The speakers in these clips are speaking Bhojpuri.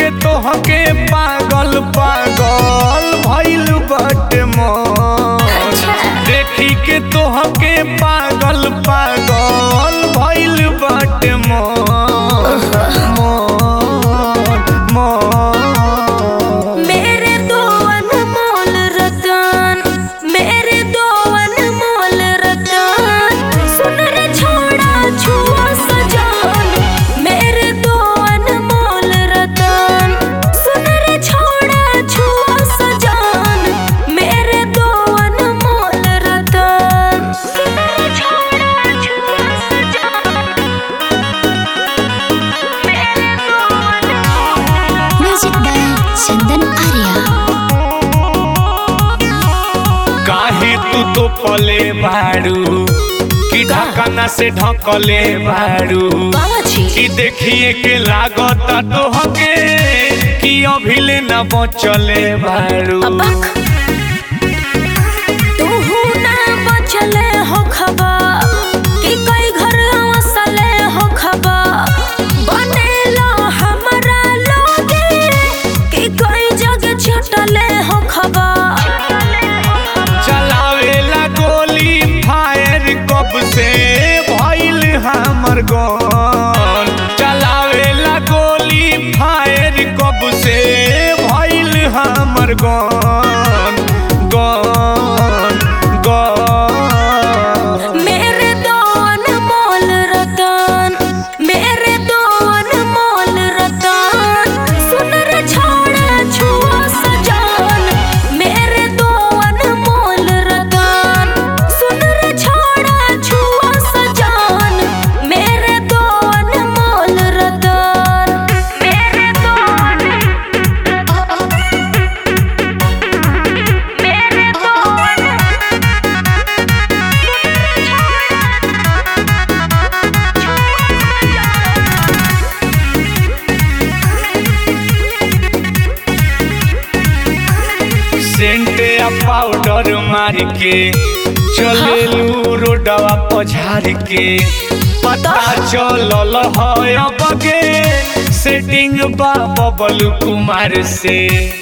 के तोहके पागल पागल भइल बाटे मन देखी के तोहके पागल पागल भइल बाटे मन मन मन मेरे दो अनमोल रतन मेरे दो अनमोल रतन सुन रे छोड़ा छुआ सजान मेरे दो अनमोल रतन सुन रे छोड़ा छुआ सजान मेरे दो अनमोल रतन सुन रे छोड़ा छुआ सजान मेरे दो अनमोल म्यूजिक बाय चंदन आर्या काहे तू तो पले बाड़ू कि ढकना से ढकले बाड़ू बाबाजी कि देखिए के लागत तोहके कि अभिले न बचले बाड़ू अबक तूहू ना बचले हो खबर कि कई घर वसले हो खबर बनेलो हमरा लोगे कि कई जगह छटले हो खबर चलावेला गोली फायर कब से भइल हमर गन चलावेला गोली फायर कब से भइल हमर गन गन गन मेरे दो अनमोल रतन मेरे दो अनमोल रतन सुन रे छोड़ा छुआ सजान मेरे दो अनमोल रतन सुन रे छोड़ा छुआ सजान मेरे दो अनमोल रतन मेरे दो मेरे दो सेंट या पाउडर मार के चलेलू रोडवा पझार के पता चलल है अब के सेटिंग बा बबल कुमार से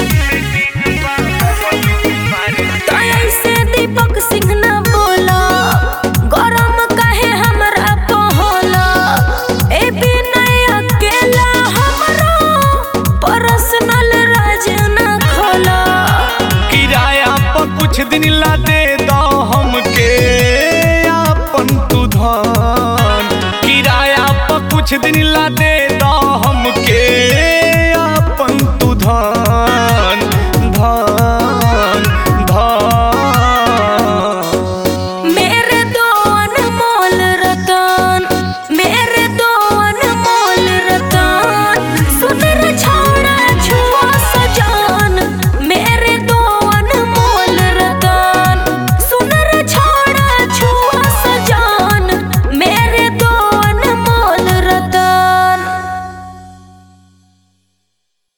ऐसे दीपक सिंह न बोला गरम काहे हमरा को होला ए बिनय अकेला हमरा पर्सनल राज न खोला किराया पर कुछ दिन ला दे दो हमके अपन तू धन किराया पर कुछ दिन ला दे दो हमके